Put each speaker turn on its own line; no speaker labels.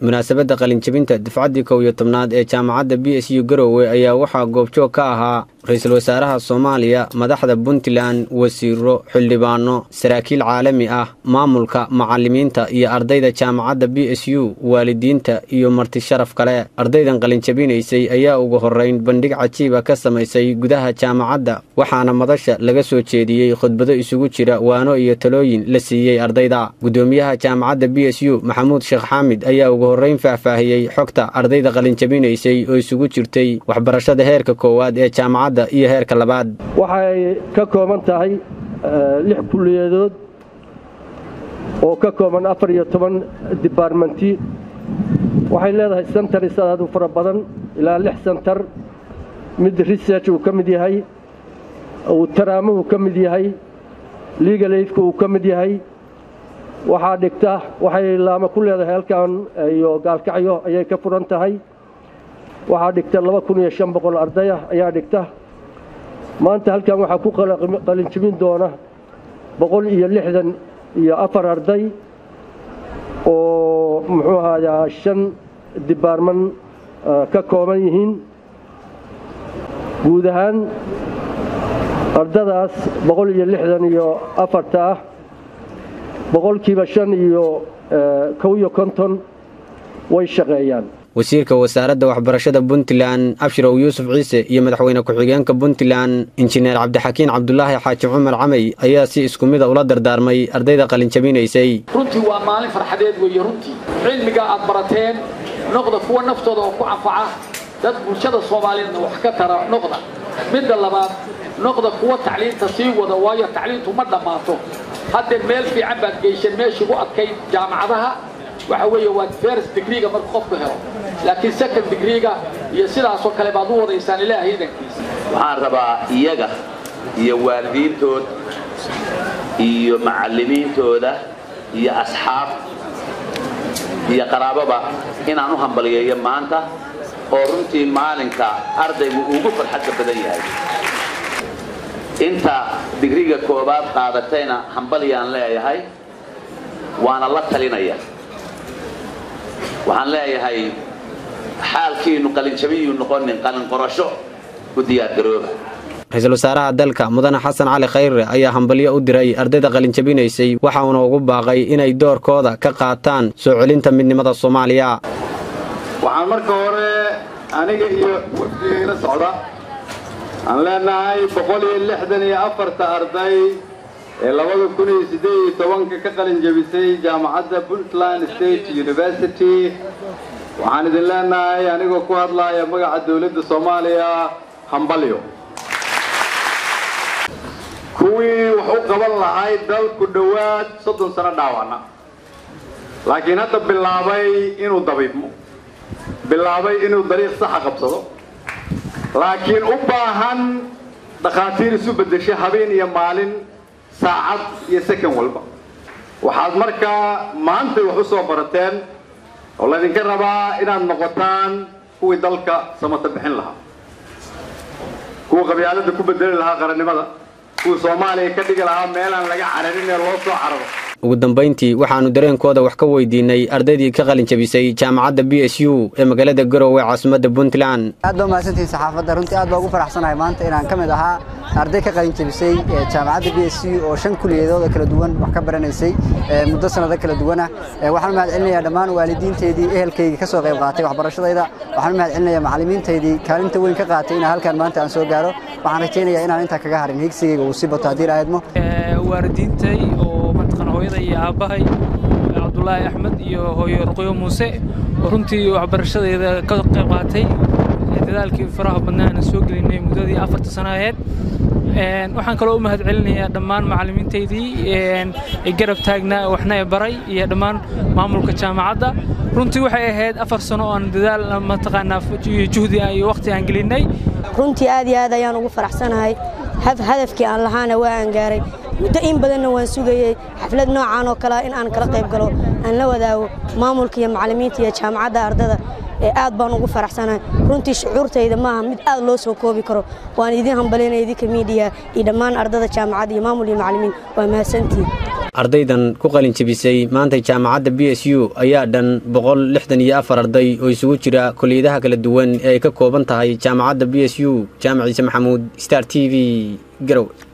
munaasabadda qalinjabinta dufcaddii kow iyo tobnaad ee jaamacadda b s u garowe ayaa waxaa goobjoog ka ahaa ra-iisul wasaaraha soomaaliya madaxda puntland wasiiro xildhibaano saraakiil caalami ah maamulka macallimiinta iyo ardayda jaamacadda b s u waalidiinta iyo marti sharaf kale ardaydan qalinjabinaysay ayaa ugu horrayn bandhig cajiiba ka samaysay gudaha jaamacadda waxaana madasha laga soo jeediyey khudbado isugu jira waano iyo talooyin la siiyey ardayda guddoomiyaha jaamacadda b s u maxamuud sheekh xaamid ayaa ugu horrayn faahfaahiyey xogta ardayda qalinjabinaysay oo isugu jirtay waxbarashada heerka koowaad ee jaamacadda iyo heerka labaad
waxay ka kooban tahay lix kulliyadood oo ka kooban afar iyo toban dibaarmenti waxay leedahay sentaris aad u fara badan ilaa lix sentar mid research uu ka mid yahay uu taraamuhu ka mid yahay legal aidka uu ka mid yahay waxaa dhigta waxay laama ku leedahay halkan iyo gaalkacyo ayay ka furan tahay waxaa dhigta laba kun iyo shan boqol ardayah ayaa dhigta maanta halkan waxaa ku qalinjibin doona boqol iyo lixdan iyo afar arday oo muxuu ahaayaa shan dibaarman ka kooban yihiin guud ahaan ardadaas boqol iyo lixdan iyo afarta ah boqolkiiba shan iyo kow iyo konton way shaqeeyaan
wasiirka wasaaradda waxbarashada puntland abshirow yuusuf ciise iyo madaxweyne ku-xigeenka puntland injineer cabdixakiin cabdulaahi xaaji cumar camay ayaa si isku mida ula dardaarmay ardayda qalinjabinaysay
runtii waa maalin farxadeed weeye runtii cilmiga aad barateen noqda kuwa naftooda oo ku anfaca dad bulshada soomaaliyeedna wax ka tara noqda midda labaad noqda kuwa tacliinta sii wada waayo tacliintu ma dhammaato haddee meel fiican baad geyseen meeshii u adkayd jaamacadaha waxa weeye waa first degreega markuu qofku helo laakiin second degreega iyo sidaasoo kale baad u wadaysaan ilaahay idankiisa
waxaan rabaa iyaga iyo waalidiintood iyo macallimiintooda iyo asxaab iyo qaraababa inaan u hambaliyeeyo maanta oo runtii maalinka ardaygu ugu farxadka badan yahay inta digriga koobaad qaadatayna hambaliyaan leeyahay waana la talinaya waxaan leeyahay xaalkiinu qalinjabiyuu noqonin qalin qorasho u diyaargarooba
ra-iisul wasaaraha dalka mudane xasan cali khayre ayaa hambalyo u diray ardayda qalinjabinaysay waxauna ugu baaqay inay doorkooda ka qaataan soo celinta midnimada soomaaliya
waxaan marka hore aniga iyo wafdiga ila socda aan leenahay boqol iyo lixdan iyo afarta arday ee labada kun iyo siddeed iyo tobanka ka qalin jebisay jaamacadda puntland state university waxaan idin leenahay anigoo ku hadlaaya magaca dowladda soomaaliya hambalyo kuwii wax u qaban lahay dalku dhowaad soddon sano dhaawacna laakiin hadda bilaabay inuu dabiibmo bilaabay inuu dariiq saxa qabsado laakiin u baahan dhakhaatiir isu beddesha habeen iyo maalin saacad iyo second walba waxaad markaa maantay wax u soo barateen oo laydinka rabaa inaad noqotaan kuwii dalka samata bixin lahaa kuwa qabyaalada ku bedeli lahaa qarannimada kuwa soomaaliya ka dhigi lahaa meelaan laga cararin ee loo soo cararo
ugu dambayntii waxaannu dareenkooda wax ka weydiinay ardaydii ka qalin jabisay jaamacadda b s u ee magaalada garowe caasimadda puntland
aad baa mahadsantihiin saxaafadda runtii aad baa ugu faraxsanahay maanta inaan ka mid ahaa arday ka qalin jabisay jaamacadda b s u oo shan kuliyadooda kala duwan wax ka baranaysay muddo sannado kala duwana waxaan mahad celinayaa dhammaan waalidiinteydii ehelkaygii ka soo qayb qaatay waxbarashadayda waxaan mahad celinayaa macallimiintaydii kaalinta weyn ka qaatay inaan halkan maanta aan soo gaaro waxaan rajaynayaa inaan intaa kaga harin higsigayga uu sii bato haddii la aadmo
waalidiintay oo mataqaan hooyada iyo aabbahay cabdulaahi axmed iyo hooyo ruqyo muuse oo runtii waxbarashadeeda ka qayb qaatay dadaalkii faraha badnaa aan soo gelinay muddadii afarta sano aheyd waxaan kaloo u mahad celinayaa dhammaan macallimiintaydii garab taagnaa waxna e baray iyo dhammaan maamulka jaamacadda runtii waxay ahayd afar sano oo aan dadaal mataqaanaa juhdi iyo waqti aan gelinay
runtii aad iyo aad ayaan ugu faraxsanahay hadafkii aan lahaana waa aan gaaray muddo in badanna waan sugayey xaflad noocaan oo kalea in aan kala qayb galo aan la wadaago maamulka iyo macallimiinta iyo jaamacadda ardada ee aad baan ugu faraxsanahay runtii shucuurtayda maaha mid aad loo soo koobi karo waan idiin hambalinaya idinka miidiya iyo dhammaan ardada jaamacadda iyo maamul iyo macallimiin waa mahadsantihin
ardaydan ku qalin jebisay maanta jaamacadda b s u ayaa dhan boqol lixdan iyo afar arday oo isugu jira koliyadaha kala duwan ee ay ka kooban tahay jaamacadda b s u jaamac ciise maxamuud star t v garow